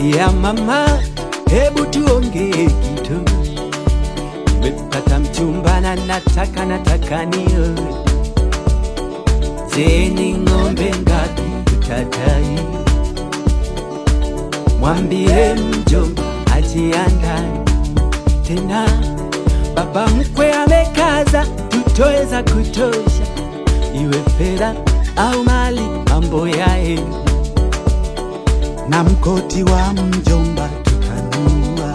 ya mama, hebu tuongee kitu. Nimepata mchumba na nataka nataka nioe. Je, ni ng'ombe ngapi utadai? Mwambie mjomba ajiandae tena, baba mkwe amekaza, tutoe za kutosha, iwe fedha au mali, mambo yae na mkoti wa mjomba tutanunua,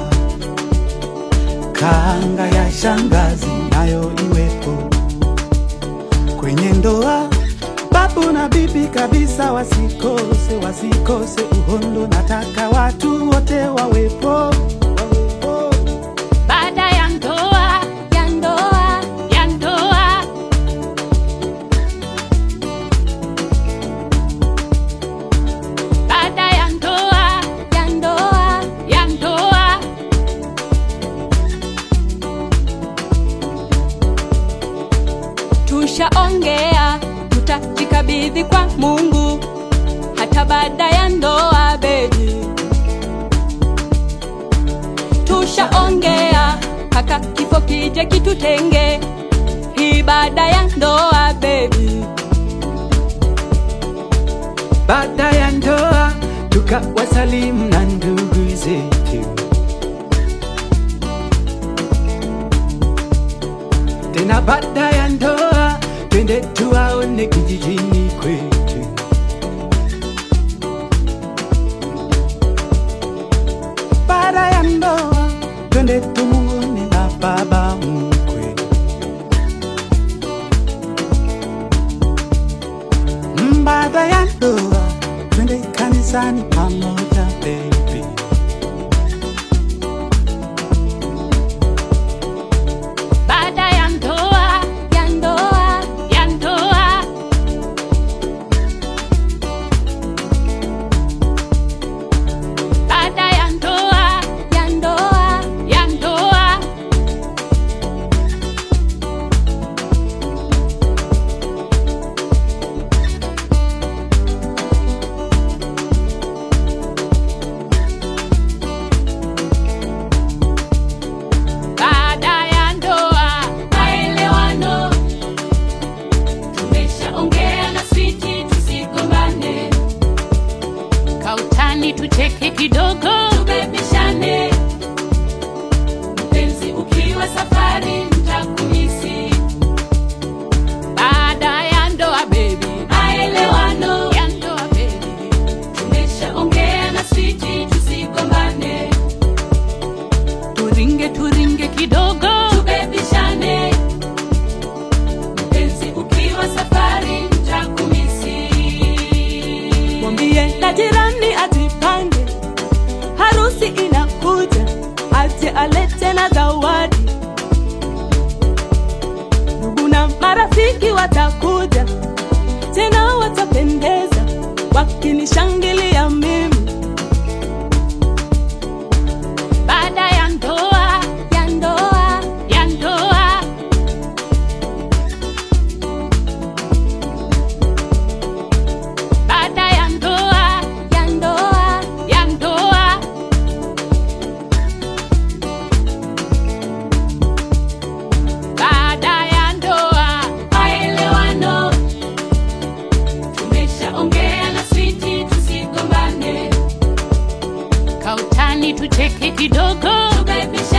kanga ya shangazi nayo iwepo kwenye ndoa. Babu na bibi kabisa wasikose, wasikose uhondo, nataka watu wote wawepo, wawepo. Baada ya ndoa, ya ndoa, ya ndoa. Baada ya ndoa, ya ndoa, ya ndoa. Tushaongea, tutajikabidhi kwa Mungu hata baada ya ndoa, baby. tushaongea mpaka kifo kije kitutenge, hii baada ya ndoa baby. baada ya ndoa tukawasalimu na ndugu zetu, tena baada ya ndoa twende tuwaone kijijini kwetu. Baada ya ndoa twende tumuone na baba mkwe. Mm, Baada ya ndoa twende kanisani pamoja baby. Baada ya ndoa, ya ndoa, ya ndoa. Baada ya ndoa, ya ndoa, ya ndoa. Baada ya ndoa, maelewano. Tumeshaongea na switi, tusigombane. Kautani tucheke kidogo, tubebishane. Mpenzi ukiwa safari, nitakumisi. Baada ya ndoa, baby, maelewano ya ndoa, baby. Tumeshaongea na switi, tusigombane turinge turinge kidogo tubebishane mpenzi ukiwa safari ntakumisi mwambie na jirani ajipange, harusi inakuja, aje alete na zawadi. Ndugu na marafiki watakuja, tena watapendeza, wakinishangilia mimi. baada ya ndoa ya ndoa ya ndoa baada ya ndoa ya ndoa ya ndoa baada ya ndoa maelewano tumeshaongea na switi tusigombane kautani tucheke kidogo tubebisha